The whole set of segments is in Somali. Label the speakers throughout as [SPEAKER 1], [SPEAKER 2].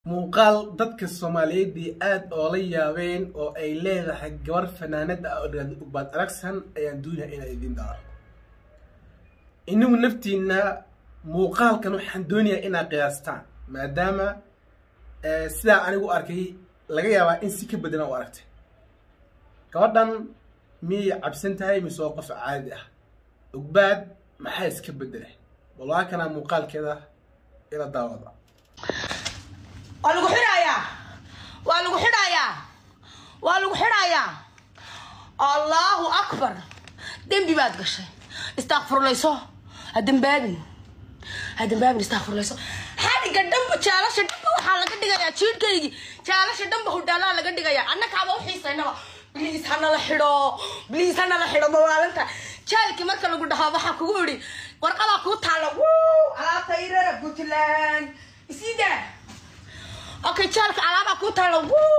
[SPEAKER 1] muuqaal dadka soomaaliyeedii aad oola yaabeen oo ay leedahay gabar fanaanad ah oo dhahda ugbaad aragsan ayaan doonaya inaan idiin daaro inagu naftiina muuqaalkan waxaan doonayaa inaad qiyaastaan maadaama sidaa anigu arkay laga yaabaa in si ka badan u aragtay gabadhan miyay cabsan tahay mise waa qof caadi ah ugbaad maxaa iska bedelay walaa kanaa muuqaalkeeda ila daawada
[SPEAKER 2] waa lagu xidhayaa waa lagu xidhayaa waa lagu xidhayaa allahu akbar dembi baad gashay istaakfurlayso ha dembaabin ha dembaabin istaakfurlayso xadhiga dhanba jaalasha dhanba waxaa laga dhigayaa jiidhkaygii jaalasha dhanba hudhaalaa laga dhigayaa annakaaba uxiisaynaba bliis hanala xidho bliis hanala xidho mawaalinta jaalkii marka lagu dhahaa waxaa kugu idhi warqadaa kuu taalla wuu alaabta irara puntland isiida okay jaalka alaabaa ku taala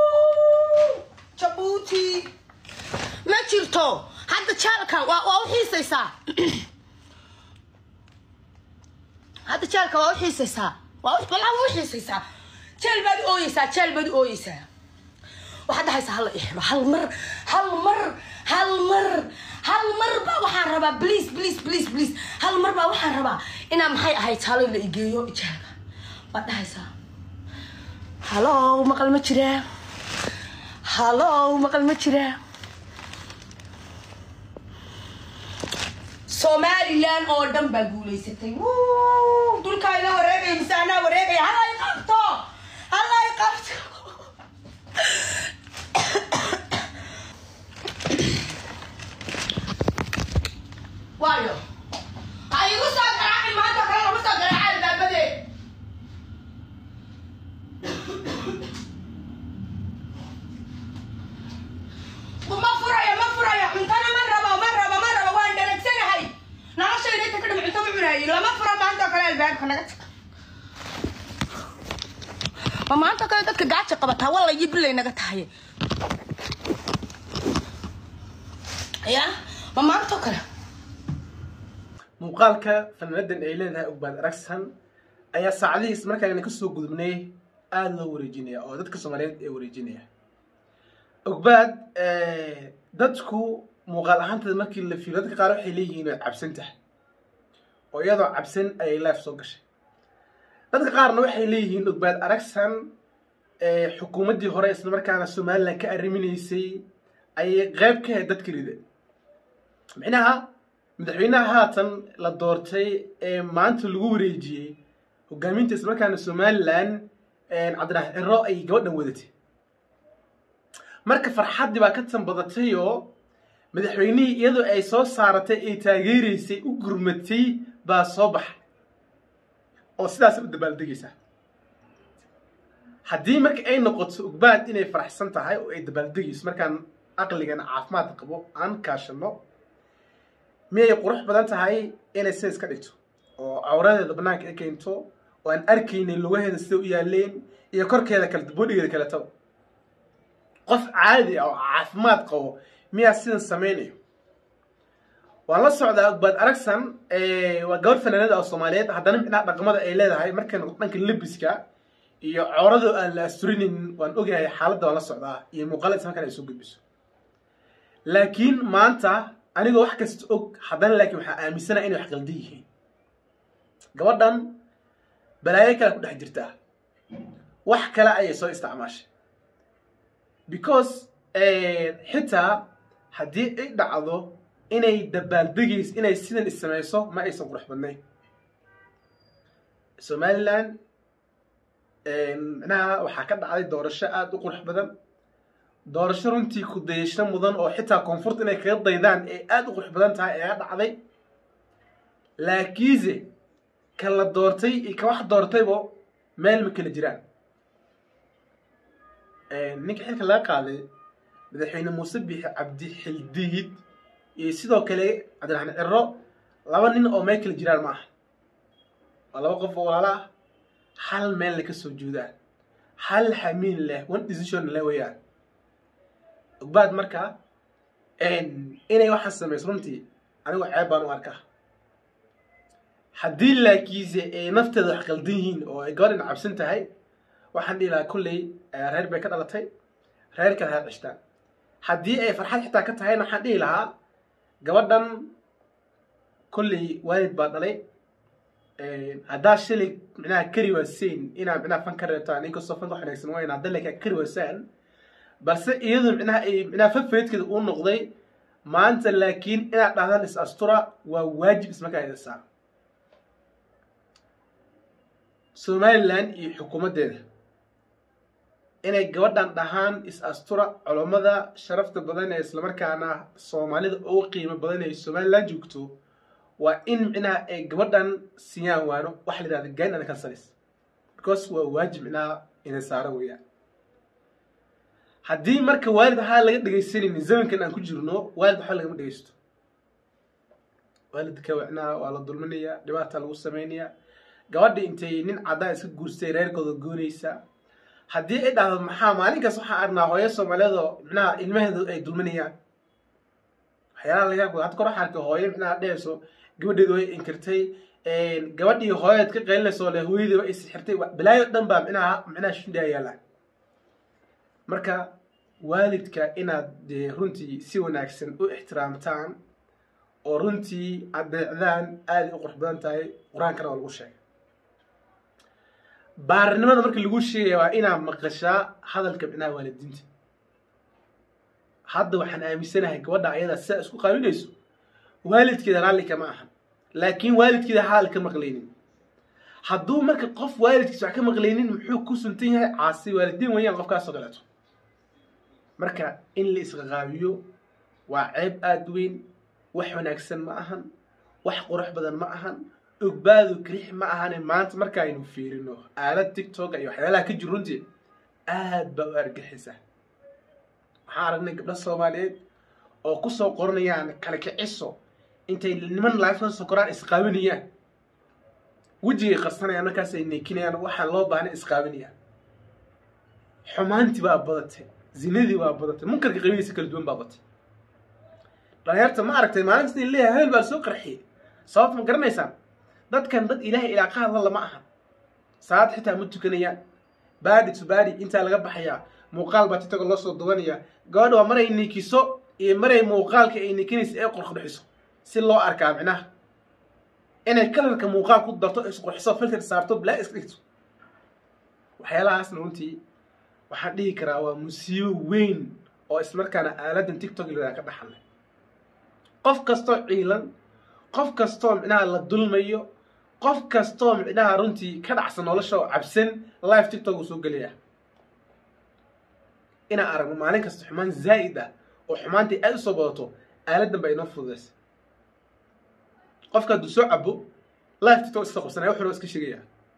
[SPEAKER 2] jabuuti ma jirto hadda jaalka waa waa uxiisaysaa hadda jaalka waa uxiisaysaa waa walaa waa uxiisaysaa jeel baad u ooyeysaa jeel baad u ooyeysaa waxaad dhahaysaa hala ixiro hal mar hal mar hal mar hal mar baa waxaan rabaa please please please please hal mar baa waxaan rabaa inaa maxay ahayd halo la igeeyo jaalka waad dhahaysaa hallow maqal ma jiraa hallow maqal ma jiraa somalilan oo dhan baa guulaysatay dulkaa ina wareegaya mise anaa wareegaya hala i qabto hala i qabto waayo ha igu soo garaacin maanta kale lama soo garaaca albaabadee ma furayo ma furayo cuntana ma rabo ma rabo ma rabo waan dhanagsanahay noloshayda inta ka dham cunto ma cunaayo lama furo maanta oo kale albaabka naga tag ma maanta oo kale dadka gaaja qabataa walla iyo bilay naga tahay ya ma maanta oo kale
[SPEAKER 1] muuqaalka fanaanadan ay leedahay ugbaad aragsan ayaa saacadihiis markaan kasoo gudubnay aada loo wareejinaya oo dadka soomaaliyeed ee wareejinaya ogbaad dadku muuqaal ahaanteeda markii la fiiriyo dadka qaar waxay leeyihiin way cabsan tahay oo iyadoo cabsan ayay life soo gashay dadka qaarna waxay leeyihiin ogbaad aragsan xukuumaddii hore isla markaana somalilan ka arriminaysay ayay qayb ka ahayd dadka rida micnaha madaxweynaha haatan la doortay ee maanta lagu wareejiyey hogaaminta isla markaana somalilan cabdiraxmaan ciro ay gabadhan wadatay marka farxaddii baa ka tanbadatay oo madaxweynihii iyadoo ay soo saaratay ay taageeraysay u gurmatay baa soo baxay oo sidaas u dabaaldegaysaa haddii marka ay noqoto ugbaad inay faraxsan tahay oo ay dabaaldegayso markaan aqligana caafimaad qabo aan kaashano miyay qurux badan tahay inay sidaas ka dhigto oo cawradeeda bannaanka ay keento oo aan arkaynay lugaheeda sida u yaaleen iyo korkeeda kale boodhigeeda kaletaba qof caadi ah oo caafimaad qabo miyaa sidan samaynayo waan la socdaa ogbaad aragsan waa gabadh fanaanada oo soomaaliyeed haddana micnaha dhaqamada ay leedahay markay noqdo dhanka lebiska iyo cawrado aan la asturinin waan ogahay xaaladda waan la socdaa iyo muuqaalada isla markaan ay soo gudbiso laakiin maanta anigoo wax kasta og haddana laakiin waxaa aaminsanaa inay wax qaldan yihiin gabadhan balaayo kale ku dhex jirtaa wax kale ayay soo isticmaashay because xitaa haddii ay dhacdo inay dabaaldegayso inay sidan issamayso ma aysan qurux badnayn somalilan micnaha waxaa ka dhacday doorasho aada u qurux badan doorasho runtii ku dayasho mudan oo xitaa koonfurta inay kaga daydaan ee aada u qurux badan tahay ayaa dhacday laakiinse ka la doortay iyo ka wax doortaybo meel ma kala jiraan ninka xilka laga qaaday madaxweyne muuse biixi cabdi xildiid iyo sidoo kale cabdiraxmaan ciro laba nin oo meel kala jiraan ma aha waa laba qof oo walaala ah hal meel la ka soo juudaan hal xamiin leh one decision leh weeyaan ogbaad marka inay waxaan samayso runtii anigu ceeb baan u arkaa haddii laakiinse ay nafteeda wax qaldan yihiin oo ay gabadhan cabsan tahay waxaan dhihi lahaa kolley reer bay ka dhalatay reerkana ha cishtaan haddii ay farxad xitaa ka tahayna waxaan dhihi lahaa gabadhan kolley waalid baa dhalay haddaa shilay micnaha kari waaseen inaad micnaha fan ka reebtaan inkastoo fanka wax wanaagsan wayn hadda laakiin kari waasaan balse iyadu micnaha ay micnaha fafeedkeeda uu noqday maanta laakiin inaad dhahdaan is astura waa waajib ismarkaa idinsaa somalilan iyo xukuumaddeeda inay gabadhan dhahaan is astura culammada sharafta badan ee islamarkaana soomaalida ugu qiimo badan ee somalilan joogto waa in micnaha ay gabadhan siiyaan waano waxa la yidhahda gain and cancelis because waa waajib micnaha inay saaran weeyaan haddii marka waalid waxaa laga dhegaysanaynin zamankan aan ku jirno waalid waxba lagama dhegaysto waalidka micnaha waa la dulminayaa dhibaata lagu samaynayaa gabadha intay nin caddaa iska guursatay reerkooda goonaysa haddii ay dhahdo maxaa maalinkaas waxaan arnaa hooyo soomaaliyeed oo micnaha ilmaheedu ay dulminayaan waxyaalaha laga yaab hadda kor waxaan arkay hooyo micnaha dhehayso gabadheedu way inkirtay gabadhii hooyaed ka qaylinayso le hooyadii way isxirtay balaayo dhan baa micnaha micnaha shindhaa yaallaan marka waalidka inaad dee runtii si wanaagsan u ixtiraamtaan oo runtii adeecdaan aaday u qurux badan tahay qur-aankana waa lagu sheegay baarinimada marka lagu sheegaya waa inaad maqashaa hadalka micnaha waalidiinta hadda waxaan aaminsanahay gabadha ayadaa sidaa isku qaabinayso waalidkeeda raalli kama ahan laakiin waalidkeeda hadal ka maqlaynin hadduu marka qof waalidkiisa wax ka maqlaynin muxuu ku suntan yahay caasi waalidiin wayaan qofkaasoo kaleeto marka in la isqaqaabiyo waa ceeb aada weyn wax wanaagsan ma ahan wax qurux badan ma ahan ogbaadu kirix ma ahane maanta markaaynu fiirino aalad tictok iyo waxyaalaha ka jir runtii aad baa u argixisa waxaan aragnay gabdho soomaaliyeed oo kusoo qoranayaan kala kiciso intay niman laafka soo koraan isqaabinayaan wejigay qarsanayaan markaas ay neekinayaan waxaan loo baahnay isqaabinayaan xumaantii baa badatay zinadii baa badatay munkarka qabidiisa kala duwan baa batay dhalinyarta ma aragtay maalinta in leeyahay hebel baa soo qarxiyey sababta ma garanaysaan dadkan dad ilaahay ilaa ka hadla lama aha salaad xitaa ma tukanayaan baadi to baadi intaa laga baxayaa muuqaal baa titaga loo soo dubanaya gabadha waa maray nikiso iyo maray muuqaalka ay nikinaysa ee qurqudhixiso si loo arkaa micnaha inay kalarka muuqaal ku darto isqurxiso filter saarto bilaa iska dhigto waxyaalahaasna runtii waxaan dhihi karaa waa musiibo weyn oo ismarkaana aaladan tictok liraa ka dhaxalay qof kastoo ciilan qof kastoo micnaha la dulmayo qof kastoo micnaha runtii ka dhacsan nolosha oo cabsan live tictok uu soo gelaya inaan aragno maalin kasta xumaan zaa'id ah oo xumaantii aad u soo badato aaladan baa inoo fududaysa qofka hadduu soo cabo live tictok iska qabsanaya wuxuu iska sheegaya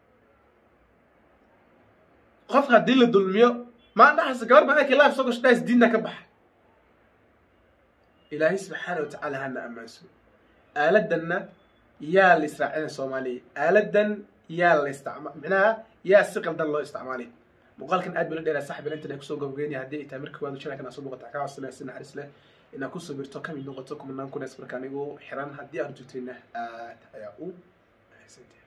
[SPEAKER 1] qofka haddii la dulmiyo maa dhaxaysa gabar baa arkay live soo gasho dhahays diinna ka baxa ilaahay subxaana wa tacaala hana ammaanso aaladanna yaa la israacina soomaaliya aaladan yaa la isticma micnaha yaa si qaldan loo isticmaalay muuqaalkan aad bala dheeraa saxbi intan ay kusoo gabagaynaya haddii ay tahay marka waadu channelkan aad soo muuqata kaa codsanaya si naxariis leh inaad ku sabirto kamid noqoto kumanaan kunees markaan igu xiran haddii aad joogtayna aad ayaa u mahadsantahay